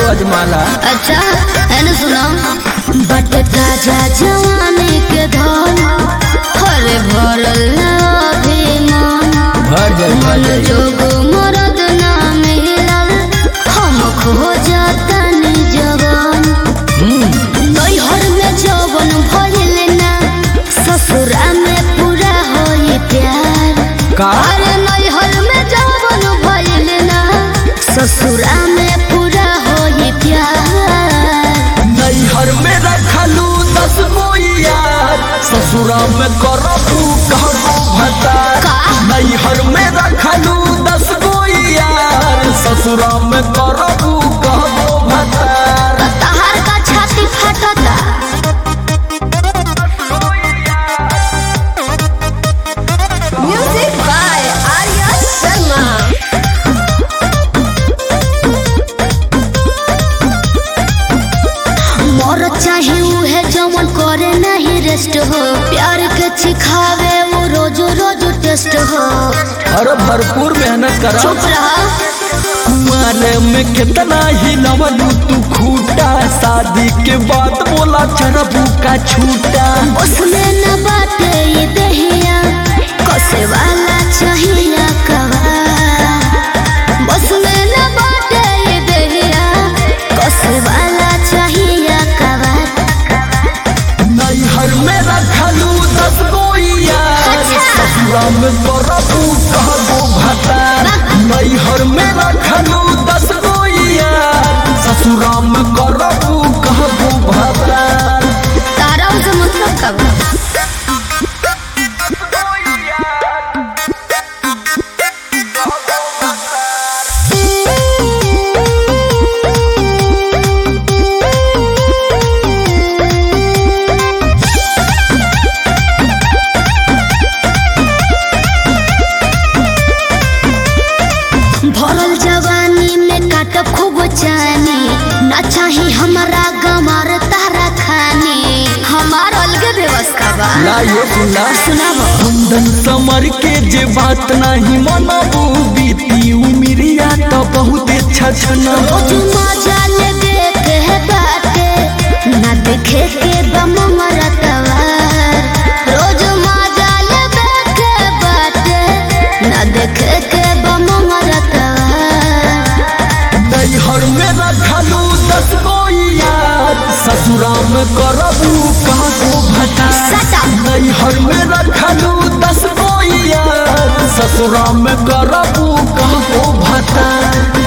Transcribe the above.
अजमाला अच्छा है ना सुना बट ताजा जवानी के धन हरे भरल ना अभिमान भर जाई भर मन जाई जोग मरद ना मिलल हम खो जातनी जवान हम्म, नैहर में जवन भइल ना ससुरा में पूरा होई प्यार का अरे नैहर में जवन भइल ना ससुरा में पूरा होई प्यार नैहर में रखलू दस गो यार ससुरा में करबू कहबो भतार का? नैहर में रखलू दस गो यार ससुरा में करबू कहबो भतार तहार का छाती फटता म्यूजिक बाय आर्या शर्मा मोर चाहे उहे जवन करे नहीं रेस्ट हो प्यार के सिखावे वो रोज रोज टेस्ट हो अरे भरपूर मेहनत करा चुप रहा कुमारे में कितना ही नवलू तू खूटा शादी के बाद बोला चरबू का छूटा उसमें न बाटे ये दहिया कसे वाला चाहिए कवा उसमें न बाटे ये दहिया कसे वाला चाहिए कवा नैहर में रखलू दस गो यार अच्छा। ससुरा में करबू कहबो भता नैहर में रखलू दस गो यार ससुरा में करबू कहबो भता तारा उसे मतलब कब भरल जवानी में काट खूब चानी ना चाही हमारा गमार तारा खानी हमार अलगे व्यवस्था बा ला ये सुना सुनाबो कुंदन समर के जे बात नहीं मनबू बीती उमिरिया तो बहुत छछना रोज मजा ले देखे है बाटे ना देखे के बम मरतवा रोज मजा ले देखे बाटे ना देखे के बम मरतवा नैहर में रखलू दस गो यार ससुरा में करबू कहबो भता सटा। नैहर में रखलू दस गो यार ससुरा में करबू कहबो भता